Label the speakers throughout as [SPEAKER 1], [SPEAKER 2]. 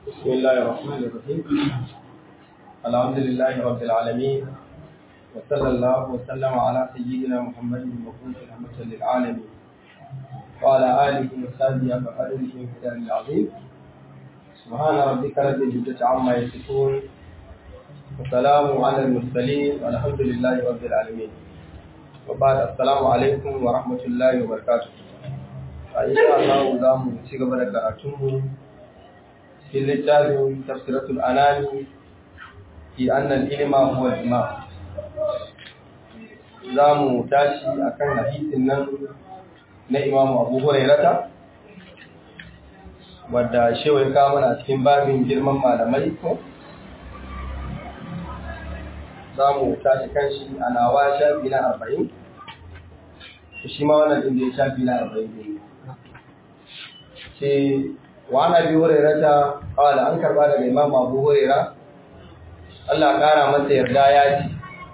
[SPEAKER 1] بسم الله الرحمن الرحيم الحمد لله رب العالمين وصلى الله وسلم على سيدنا محمد المبعوث رحمة للعالمين وعلى آله وصحبه وقدره ومقداره العظيم سبحان ربك رب العزة عما يصفون وسلام على المرسلين والحمد لله رب العالمين وبعد السلام عليكم ورحمة الله وبركاته إن شاء الله زامو تشيغ بركاته في littafin tafsiratul anami fi annal ilma huwa al-imam zamu tashi akan hadisin nan na Imam Abu Hurairah wadda shewa ka mana cikin babin girman malamai ko zamu tashi kan shi a nawa shafi na 40 shi ma wannan din da ya shafi na 40 ne sai وعن ابي هريره قال an karba daga imam abu huraira Allah kara masa yarda ya ce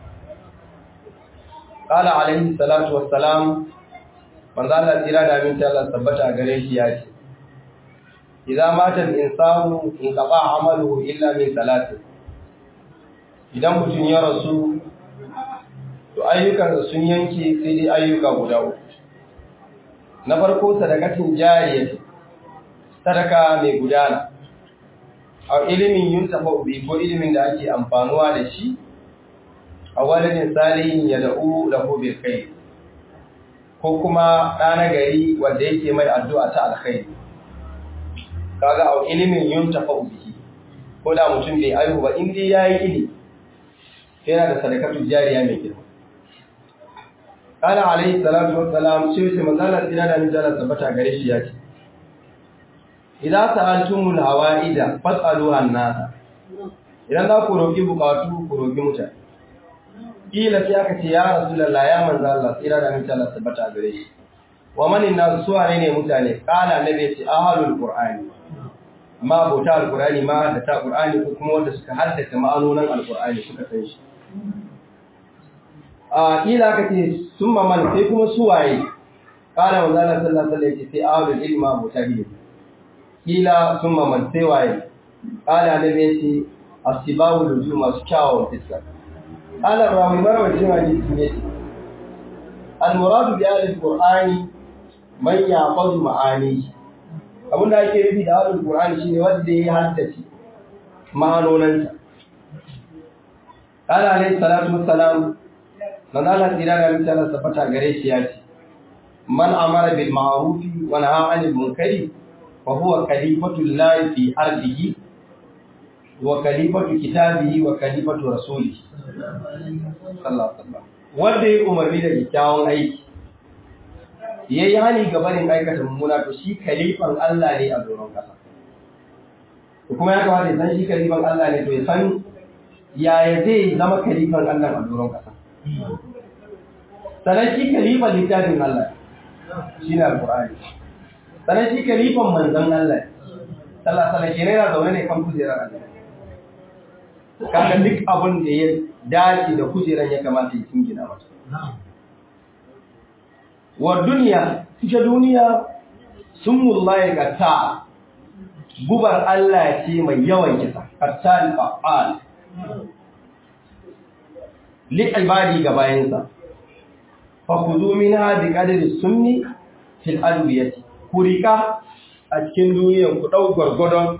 [SPEAKER 1] qala alaihi salatu wassalam manzo Allah tira da min Allah tabbata gare shi ya ce idza mata al-insanu in qaba amaluhu illa min salati idan mutum ya rasu to ayyukansa sun yanke sai dai ayyuka guda uku na farko sadakatin jariyah sadaka mai gudana a ilimin yin tafaɓi ko ilimin da ake amfanuwa da shi a wani salihin ya da'u da hobe kai ko kuma ɗana gari wanda yake mai addu'a ta alkhairi kaga a ilimin yin tafaɓi ko da mutum bai aihu ba inda ya yi ili yana da sadakatu jariya mai girma kana alaihi salatu wassalam sai sai manzalar tsira da mijalar tabbata gare shi ya ce idan sa'altumul hawaida fas'aluha an-nas idan za ku roki bukatu ku roki mutane kila sai aka ce ya rasulullah ya manzo Allah tsira da mutane Allah tabbata gare shi wa manin nas su wane ne mutane kala nabi ce ahlul qur'ani ma bauta alqur'ani ma da ta qur'ani ko kuma wanda suka haddace ma'anonin alqur'ani suka san shi a kila aka ce summa man sai kuma su waye kala manzo Allah sallallahu alaihi wasallam sai ahlul ilma mutahidin kila sun mamance waye ƙala da ne ce a sibawu da zu masu kyawun fiskar ƙalar rawi marawacin hadisi ne ce al-muradu bi alif qur'ani man yaqadu ma'ani abin da ake nufi da alif qur'ani shine wanda ya haddace ma'anonansa ƙala alayhi salatu wassalam man Allah tsira da mutane sabata gare shi ya ce man amara bil ma'rufi wa nahaa 'anil munkari فهو خليفة الله في أرضه وخليفة كتابه وخليفة رسوله صلى الله عليه وسلم wanda ya umarni da kyakkyawan aiki ya yi hali gabanin aikata mummuna to shi kalifan Allah ne a doron kasa to kuma ya kamata ya san shi kalifan Allah ne to ya san yaya zai zama kalifan Allah a doron kasa sannan shi kalifan littafin Allah shi ne alƙur'ani sannan shi kalifan manzan Allah sallah sallah ke yana zaune ne kan kujerar Allah kaga duk abin da ya dace da kujerar ya kamata ya gina mata wa duniya ita duniya sun mullaye kata gubar Allah ce mai yawan kisa katal fa'al li ibadi ga bayansa fa kuzu minha bi qadri sunni fil alwiyati ku riƙa a cikin duniyan ku ɗau gwargwadon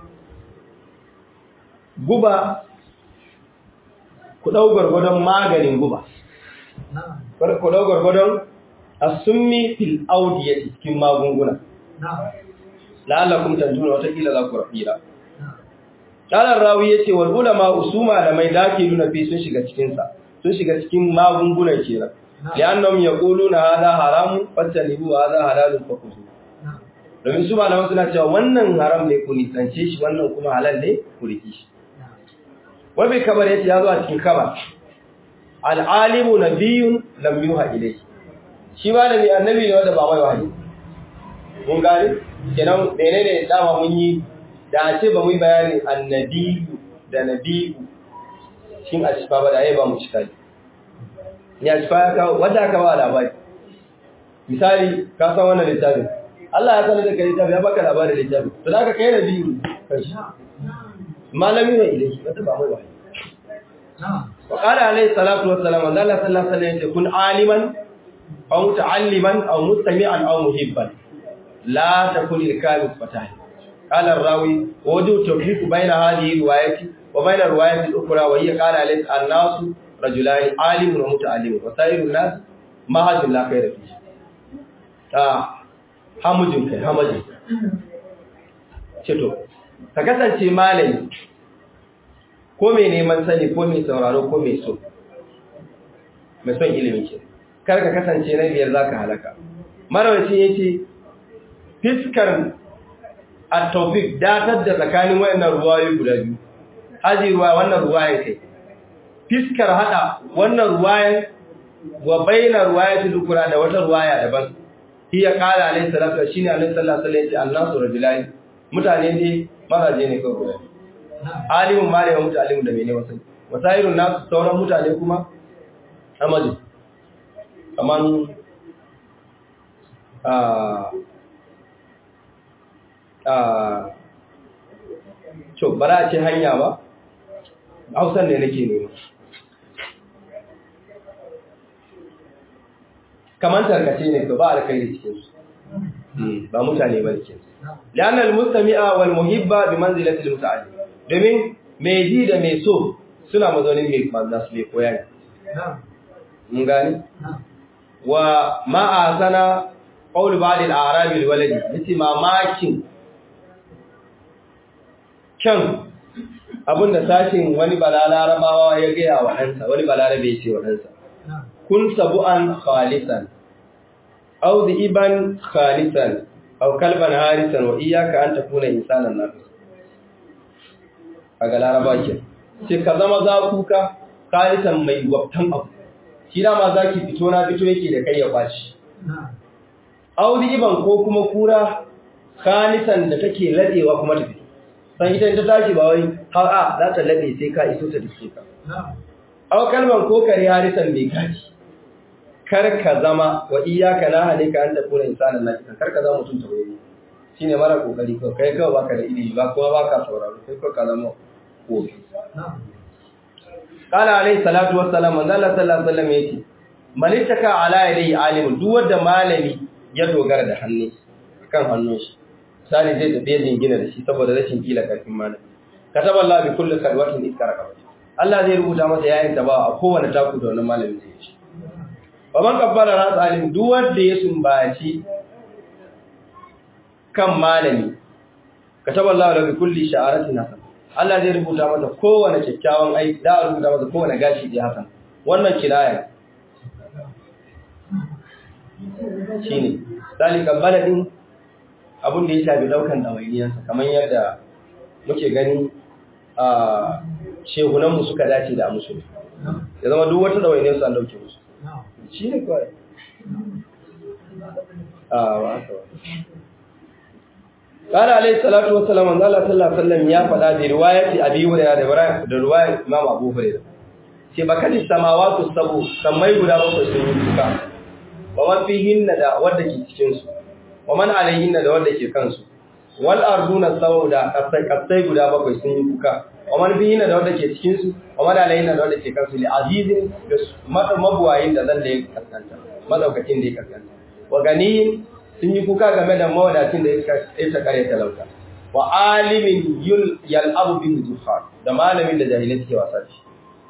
[SPEAKER 1] guba ku ɗau gwargwadon maganin guba ku ɗau gwargwadon a summi fil audiya cikin magunguna la'allakum tanjuna watakila za ku rafira Ƙalar rawi ya ce wal ulama usuma da mai dake nuna fi sun shiga cikinsa sun shiga cikin magungunan kenan li'annahum yaquluna hadha haramun fattalibu hadha halalun fakuzu domin su malaman suna cewa wannan haram ne ku nisance shi wannan kuma halal ne ku riki shi wabi kamar yace ya zo a cikin kaba al'alimu nabiyun lam yuha ilayhi shi malami annabi ne wanda ba mai wahayi mun gane kenan menene dama mun yi da a ce ba mu yi bayanin annabiyu da nabiyu shin a shifa ba da ai ba mu cika ne ya shifa ya kawo wanda aka ba labari misali ka san wannan littafin Allah ya sanar da kai littafi ya baka labarin littafi to da ka kai na biyu kai malami wa ilaihi wanda ba mai wahayi wa qala alayhi salatu wassalam Allah sallallahu alaihi wasallam kun aliman aw muta'alliman aw mustami'an aw muhibban la takun al-kamil fatahi qala ar-rawi wajhu tawfiq bayna hadhihi riwayati wa bayna riwayati al-ukhra wa hiya qala alayhi an-nas rajulan alimun wa muta'allimun wa sa'iru an-nas mahajun la khayra fihi ta hamujin kai hamujin ceto ka kasance malami ko mai neman sani ko mai sauraro ko mai so mai son ilimin ke kar ka kasance na biyar za ka halaka marawaci ya ce fiskar at-tawfiq datar da tsakanin wayannan ruwayoyi guda biyu haji ruwa wannan ruwayan kai fiskar hada wannan ruwayan wa bainar ruwayatul ukra da wata ruwaya daban hiya qala alayhi salatu shine alayhi sallallahu alaihi wasallam annasu rajulani mutane ne mazaje ne kawai guda alimun malamin mutalimin da mene wasan wasairun nasu sauran mutane kuma amali kaman a a to bara a ce hanya ba hausan ne nake nema kaman tarkace ne to ba alkhairi cikin su ba mutane ba cikin su lianna almustami'a wal muhibba bi manzilati almuta'allim domin mai ji da mai so suna mazaunin mai manza su mai koya ne mun gani wa ma sana qawl ba'd al-a'rab al-waladi yace mamakin kyan abinda sashin wani balalarabawa ya gaya wa ɗansa wani balarabe ya ce wa ɗansa kun sabu'an khalisan aw dhiban khalisan aw kalban harisan wa iyyaka an takuna insanan nafis kaga laraba ke ce ka zama zakuka khalisan mai wabtan abu shi dama zaki fito na fito yake da kai ya kwaci aw dhiban ko kuma kura khalisan da take ladewa kuma tafi san ita ta tashi ba wai har a za ta lade sai ka iso ta dace ka aw kalban ko kare harisan mai kaji kar ka zama wa iyyaka la halika an takuna insanan nafisa kar ka zama mutum tawaye shine mara kokari ko kai kawai baka da ilimi ba kuma baka sauraro kai ko ka zama kofi qala alayhi salatu wassalam manzo Allah sallallahu alaihi wasallam yace man ittaka ala yadi alim duk wanda malami ya dogara da hannu kan hannun shi sani zai tafi yin gina da shi saboda rashin kila karfin malami kataba Allah bi kulli kadwatin iskaraka Allah zai rubuta masa yayin ta ba a kowane taku da wannan malami zai yi wa man kabbara ras alim duk wanda ya sumbaci kan malami kataba Allah lahu kulli sha'aratin hasan Allah zai rubuta masa kowane kyakkyawan aiki da rubuta masa kowane gashi da hasan wannan kiraya shine zalika baladin abun da ya shafi daukan dawainiyarsa kamar yadda muke gani a shehunanmu suka dace da musu ya zama duk wata dawainiyarsu an dauke musu shi ne kawai a wasa قال عليه الصلاه والسلام ان الله صلى الله عليه وسلم ya faɗa da riwayati abi hurairah da riwayat imam abu hurairah ce bakati samawati sabu sammai guda bakwai sun yi duka wa man fihinna da wanda ke cikin su wa man alayhinna da wanda ke kansu wal arduna sauda kasai kasai guda bakwai sun yi kuka wa man fihinna da wanda ke cikin su wa man alayhinna da wanda ke kansu li azizin da mabuwayin da zan da ya kaskanta madaukakin da ya kaskanta wa ganiyin sun yi kuka game da mawadacin da ya ta kare talauta wa alimin yul yal'abu bin zuhar da malamin da jahilai suke wasa da shi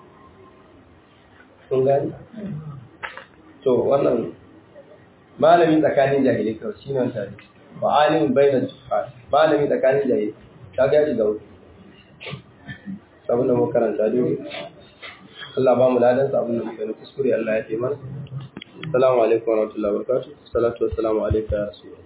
[SPEAKER 1] sun gani to wannan malami tsakanin jahilai kawai shi ne wata wa alimin bainar zuhar malami tsakanin jahilai ta gaji da wuce sabon da makaranta dole Allah ba mu ladan sabon da muka kuskure Allah ya fi mana Assalamu alaikum wa rahmatullahi wa barakatuh. Salatu wassalamu alayka ya rasul.